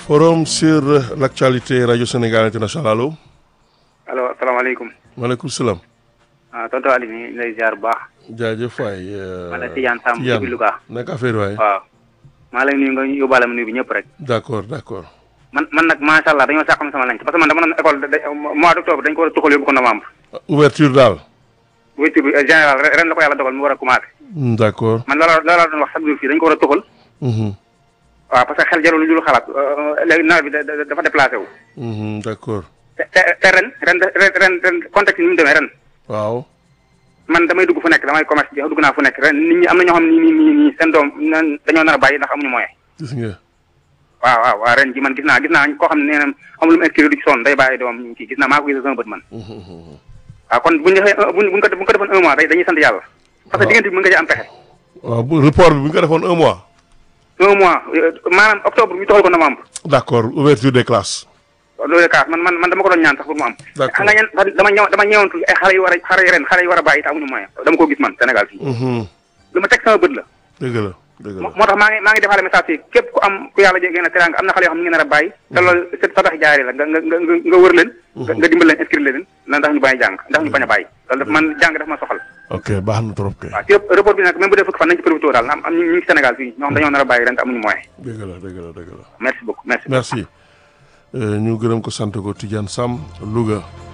Forum sur l'actualité Radio Sénégal International allo. allo asalaamaaleykum. maaleykum salaam. ah tonton Aliou ñu ngi lay ziar bu baax. jaajëf waay. man la Tidiane Samb depuis Louga. naka affaire waay. waaw. maa lay nuyu nga yóbbaale ma nuyu bi ñëpp rek. d' accord d' accord. man man nag macha allah dañoo sàqam sama lañ parce que man dama doon école da mois d' octobre dañ ko war a tuxal yóbbu ko novembre. ouverture daal. ouverture bi général ren la ko yàlla dogal mu war a commencé. d' accord. man loola loola doon wax chaque jour fii dañ ko war a tuxal. waaw parce que xel jarul lu dul xalaat léegi nawet bi dafa déplacé wu. d' accord. te te ren ren ren ren contexte ni mu demee ren. waaw. man damay dugg fu nekk damay commerce bi dugg naa fu nekk ren nit ñi am na ñoo xam ne nii nii nii seen doom dañoo nar a bàyyi ndax amuñu moyen. gis nga. waaw waaw waaw ren ji man gis naa gis naa koo xam ne nee na amul lu mu inscrire du ci sonn day bàyyi doom ñu kii gis naa maa ko gis sama bët man. waaw kon buñ defee buñ buñ ko buñ ko defoon un mois day dañuy sant yàlla. parce que diggante bi mën nga ci am pexe. waaw bu report bi bu ñu ko defoon un mois. un mois maanaam octobre ñu toxal ko novembre. d' accord ouverture des classes. loolu kaas man man man dama ko doon ñaan sax pour mu am. d' accord nga ñaan dama ñëw dama ñëwantu ay xale yu war a xale yu ren xale yu war a bàyyi te amuñu moyen dama ko gis man Sénégal fii. lu ma teg sama bët la. dëgg la dëgg la moo tax maa ngi maa ngi defaale message fii képp ku am ku yàlla jege na teraanga am na xale yoo xam ne ñu ngi nar a bàyyi. te loolu c'est sadax jaari la nga nga nga nga wër leen. nga dimbal leen inscrire leen la ndax ñu bàyyi jàng ndax ñu bañ a bàyyi. loolu daf man jàng daf ma soxal. ok baax na trop kay. waaw ci report bi nag même bu dee fukki fan nañ ci profité daal am am ñu ngi Sénégal fii ñoo xam dañoo nar a bàyyi ren te amuñu moyen. dëgg la dëgg la dëgg la. merci beaucoup merci. merci ñu gërëm ko sant ko Tidiane Sam Louga.